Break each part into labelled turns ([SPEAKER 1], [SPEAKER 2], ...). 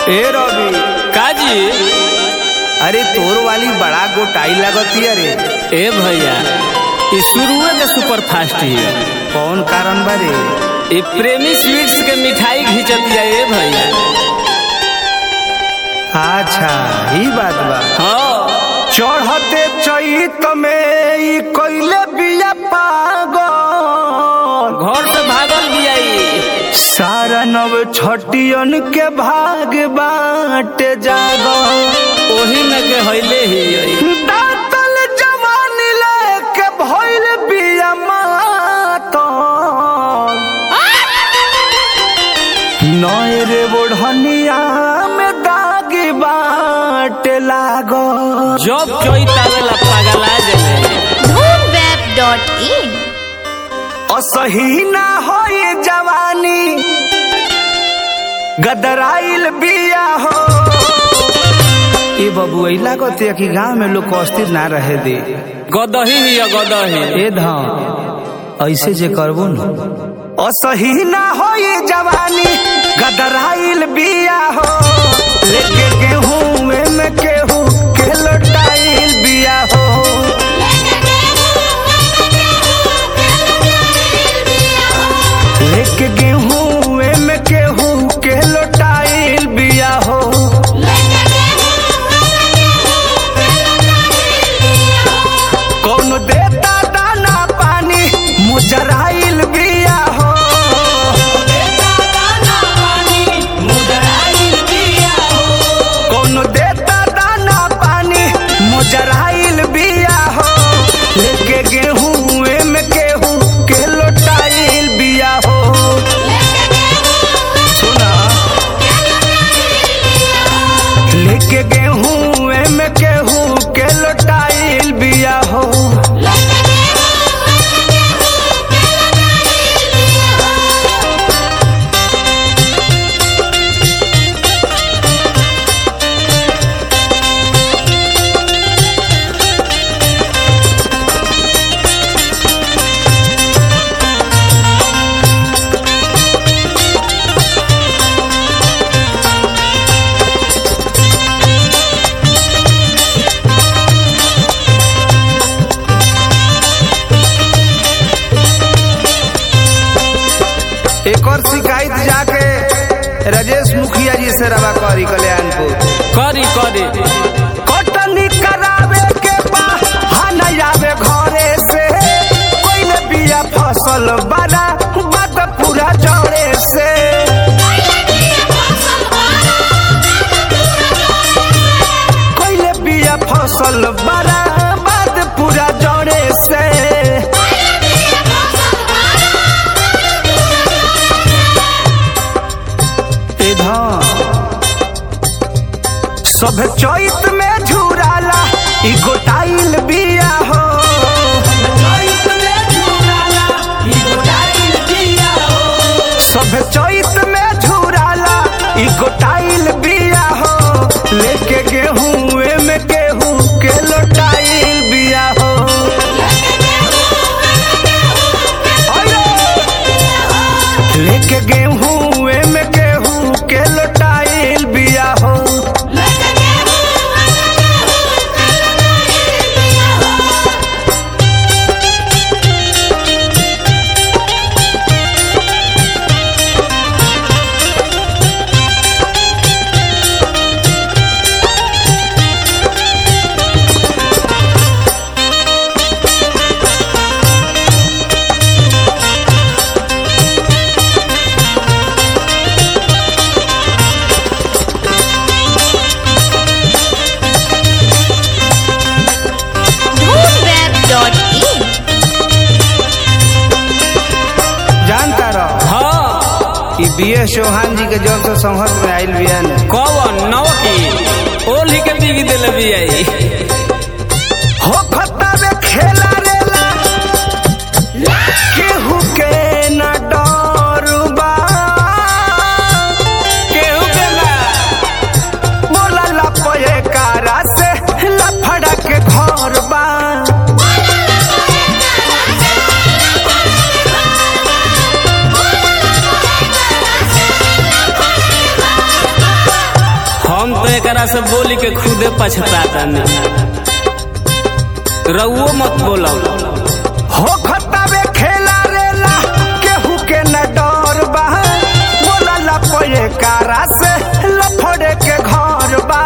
[SPEAKER 1] ए रवि
[SPEAKER 2] काजी
[SPEAKER 1] अरे तोर वाली बड़ा गोटाई लगती अरे
[SPEAKER 2] ए भैया ई शुरुए के सुपर फास्ट ही
[SPEAKER 1] कौन कारण बारे
[SPEAKER 2] ई प्रेमी स्वीट्स के मिठाई घिंचतिया ए भैया
[SPEAKER 1] अच्छा ही बात बा
[SPEAKER 2] हाँ
[SPEAKER 1] चढ़ते चैत में ई कइले बिया पागल
[SPEAKER 2] घर से भागल भी आई
[SPEAKER 1] सारा नव छटियन के भाग बाटे जागल
[SPEAKER 2] ओही में के हइले ही आई
[SPEAKER 1] दातल जवानी लेके भइल बिया मातल नए रे बोढ़निया में दाग बाटे लागल
[SPEAKER 2] जब चोइत आवेला पागला जाले
[SPEAKER 3] धूमवेब.in
[SPEAKER 1] असही ना होई जवानी गदराइल बिया हो ए बबू ऐला कहते कि गांव में लोग को अस्थिर ना रहे दे
[SPEAKER 2] गदही ही है, गदही
[SPEAKER 1] ए धाम ऐसे जे करबो न असही ना होई जवानी गदराइल बिया हो लेके गेहूं में केहू के लोटाइल बिया हो लेके गेहूं में केहू के लोटाइल बिया हो कौन देता दाना पानी मुजराइल बिया हो कौन देता दाना पानी मुजराइल बिया हो लेके गेहूं में केहू के लोटाइल बिया हो सुना लेके गेहूं में केहू के लोटाइल बिया हो एक और शिकायत जाके राजेश मुखिया जी से रवा करी कल्याणपुर
[SPEAKER 2] करी करी
[SPEAKER 1] कटनी करावे के बहाना आवे घरे से कोई बिया फसल बड़ा बात पूरा जड़े से कोई बिया फसल बड़ा बात पूरा जड़े से ए धाम सब चैत में झुराला ई गोटाइल बिया हो सब चैत में झुराला ई गोटाइल बिया हो लेके गेहूं में गेहूं के लोटाइल बिया हो लेके गेहूं में गेहूं के लोटाइल बिया हो
[SPEAKER 3] धूमवेब.in
[SPEAKER 1] जानता रहो
[SPEAKER 2] हाँ
[SPEAKER 1] ई बी एस चौहान जी के जब से संघर्ष में आयल बिया ने
[SPEAKER 2] कौन नव की ओली के बीवी दिल भी आई
[SPEAKER 1] हो खत्ता में खेला रेला केहू के न डरुबा
[SPEAKER 2] केहू के ना
[SPEAKER 1] बोला लपए कारा से लफड़ा के घर बा
[SPEAKER 2] एकरा से बोली के खुदे पछताता रउओ मत बोलो
[SPEAKER 1] हो खतावे खेला रेला केहू के न डर बा बोला ला पये कारा से लफड़े के घर बा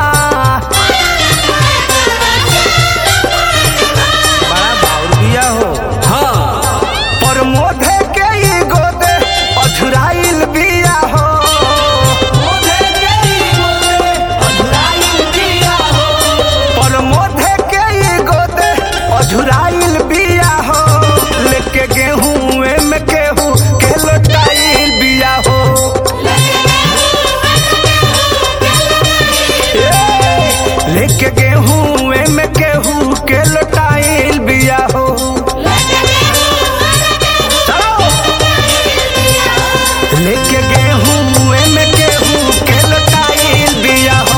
[SPEAKER 1] बड़ा बाउर बिया हो
[SPEAKER 2] हाँ
[SPEAKER 1] पर मोधे के ई गोदे अधुराइल बिया हो पर मोधे के ई गोदे अधुराइल बिया हो लेके गेहूं में केहू के लोटाइल बिया हो ए, लेके गेहूं में केहू के लोटाइल बिया हो चलो लेके गेहूं में गेहूं के लोटाइल बिया हो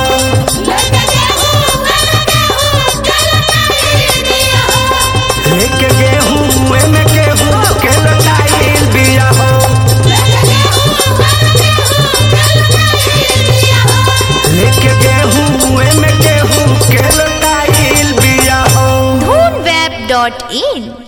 [SPEAKER 1] लेके गेहूं में गेहूं के लोटाइल बिया हो लेके गेहूं में गेहूं के लोटाइल बिया हो
[SPEAKER 3] Dhoonweb.in